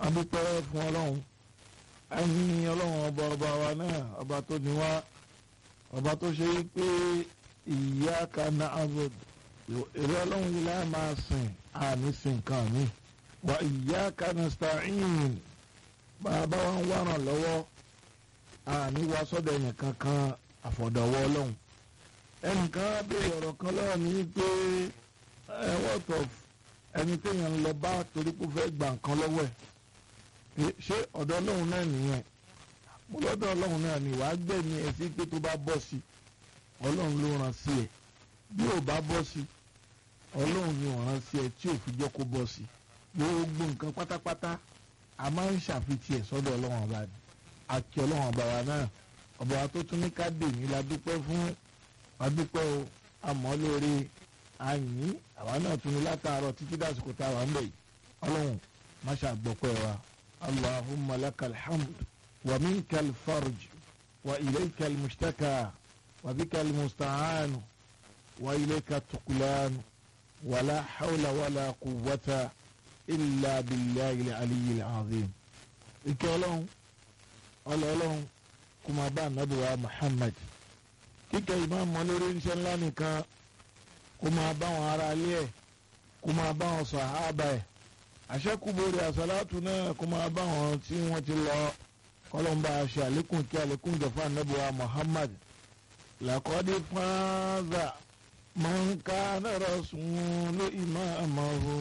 adúpẹ́ fún ọlọ́run ẹ̀yin ọlọ́run ọba ọba wa náà ọba tó ní wá ọba tó ṣe pé iyyaka na'budu èrè ọlọ́run yìí láì máa sìn àní sìn kan mi wa iyyaka nasta'in bàbá wa ń wárán lọ́wọ́ àní wa sọ́dọ̀ ẹ̀yìn kankan àfọ̀dọ̀wọ́ ọlọ́run ẹnìkan béèrè ọ̀rọ̀ kan lọ́wọ́ mi pé ẹ wọ́tọ̀ ẹni téèyàn ń lọ bá torí pé ó fẹ́ gba nǹkan lọ́wọ́ ẹ̀ ṣé ọ̀dọ̀ ọlọ́run náà nìyẹn mo lọ́dọ̀ ọlọ́run náà ni wàá gbẹ̀mí ẹ̀ sí pé tó bá bọ́ sí ọlọ́run ló ràn sí ẹ̀ bí ò bá bọ́ sí ọlọ́run ni ò ràn sí ẹ̀ tí ò fi jẹ́ kó bọ́ sí gbogbo nǹkan pátápátá a máa ń ṣàfitì ẹ̀ sọ́dọ̀ ọlọ́run ọba ni àti ọlọ́run ọba wa náà ọba wa tó tún ní ká dè ní la dúpẹ́ fún wa dúpẹ́ o àmọ́ lórí àyìn àwa náà tún ní látàárọ̀ títí dàsìkò tá a wà ń bẹ̀ yìí ọlọ́run má ṣàgbọ́pẹ́ wa allahumma lakal hamd wa minkal farj wa ilaykal mushtaka wa bikal musta'an wa ilayka tuqlan wala hawla wala quwwata illa billahi al-aliyyil azim ike ọlọ́run ọlọ́run kó máa bá ànábì wa muhammad kíkẹ́ ìmáàmù lórí iṣẹ́ ńlá nìkan kó máa bá wọn ará ilé ẹ̀ kó máa bá wọn sàhábà ẹ̀ àṣẹ́kùbọ̀rì àṣàlátù náà kó máa bá wọn tí wọ́n ti lọ kọ́lọ́mbà ṣe àlékún kí àlékún jọ̀fà ànábì wa muhammad làkọ́dé fáńzà mọ̀nká náírà sùn ló ìmáàmù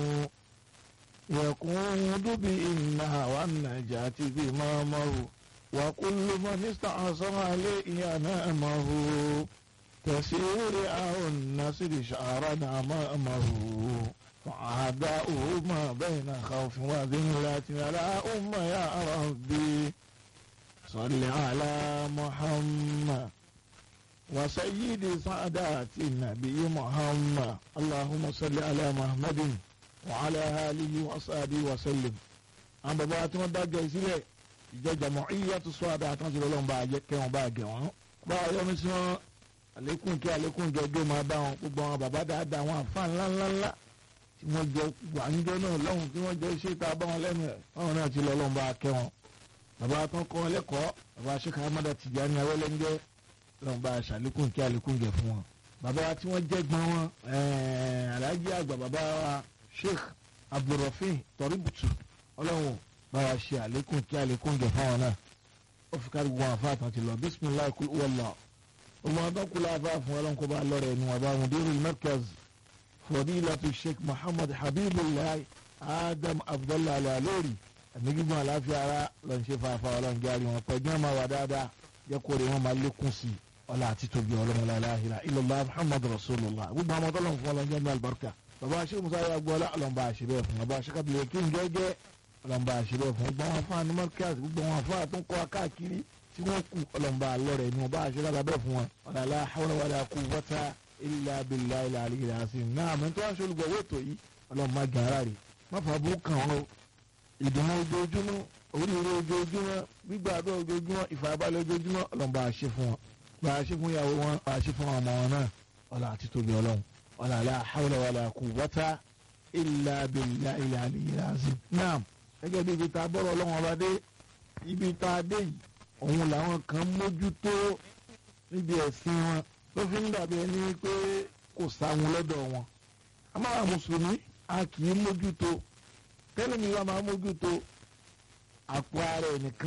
يقود بإنها والنجاة بمامه وكل من استعصم عليه ينامه تسير أو النسر شعرا أمامه وعداؤه ما بين خوف وذلة على أم يا ربي صل على محمد وسيد سعدات النبي محمد اللهم صل على محمد wàhálà alihi wasaadi wasalim àwọn bàbá tí wọn dájọ ìsílẹ̀ ìjọ jàmọ̀ọ́yà tó sọ àdá àtúnṣe lọ́wọ́ bá yẹ kẹ́ wọn bá gẹ̀ wọ́n. bá a yọ ní sí wọn àlékún kí àlékún jọjọ́ máa bá wọn gbogbo àwọn bàbá dáadáa wọn àfa ńláńláńlá tí wọ́n jọ wàǹjọ́ náà lọ́hùn tí wọ́n jọ ṣe tá a bá wọn lẹ́nu ẹ̀ báwọn náà ti lọ lọ́hùn bá a kẹ́ wọn. bàbá tó ń kọ́ wọn lẹ́kọ̀ọ́ bàbá aṣèkà amada Tijani awẹ́lẹ́ńjẹ́ lọ́hùn bá a ṣàlékún kí àlékún jẹ fún wọn. bàbá tí wọ́n jẹ́ gbọ́n wọn alájí àgbà bàbá wa sheikh abdulrafin tọríbùtù ọlọ́run bá wa ṣe àlékún kí àlékún jẹ fáwọn náà ó fi kárí gbogbo àfa àtàn ti lọ bisimilayi kul wàllá ọmọ adọ́kùnrin afa fún ọlọ́run kó bá lọ́rẹ̀ ẹnu ọba mudirul markaz fadilatu sheikh muhammad habibulayi adam abdullahi alalori ẹ̀mí gígùn àláfíà ara lọ́n ṣe fàáfà ọlọ́run járe wọn pẹ̀lú ọmọ wa dáadáa jẹ́ kó rè wọn máa lékún sí ọlá àti tóbi ọlọ́run láláhìlá illallah muhammad rasulullah gbogbo àwọn ọmọdé ọlọ́run fún ọlọ́run jẹ́ mi albarka bàbá aṣẹ́ musa yà gbọ́ ọlọ́mọba àṣìbẹ́ fún bàbá aṣẹ́ kábílẹ̀ kí n jẹ́jẹ́ ọlọ́mọba àṣìbẹ́ fún gbogbo àwọn afáà ní markaz gbogbo àwọn afáà tó ń kọ́ akáàkiri tí wọ́n kú ọlọ́mọba alọ́rẹ̀ ni wọ́n bá aṣẹ́ lábẹ́ fún wọn ọ̀làlá hawla wala quwwata illa billahi al-aliyyil azim náà àmì tó wá ṣe olùgbọ̀wọ́ ètò yìí ọlọ́mọba gàrà rè má fà bú kàn ọ́ ìdùnnú ojoojúmọ́ oríire ojoojúmọ́ gbígbàdúrà ojoojúmọ́ ìfàyàbalẹ̀ ojoojúmọ́ ọlọ́mọba àṣẹ fún wọn bá àṣẹ fún ìyàwó wọn àṣẹ fún ọmọ wọn náà ọlá àti tóbi ọlọ́run wala la hawla wala quwwata illa billahi al-aliyyil azim. naam gẹ́gẹ́ bí ibi tá a bọ̀rọ̀ ọlọ́run ọba dé ibi tá a dé yìí òun làwọn kan mójútó níbi ẹ̀sìn wọn ló fi ń dàbí ẹni pé kò sáwọn lọ́dọ̀ wọn. amára mùsùlùmí a kì í mójútó tẹ́lẹ̀ mi wá máa mójútó àpò ara ẹnìkan.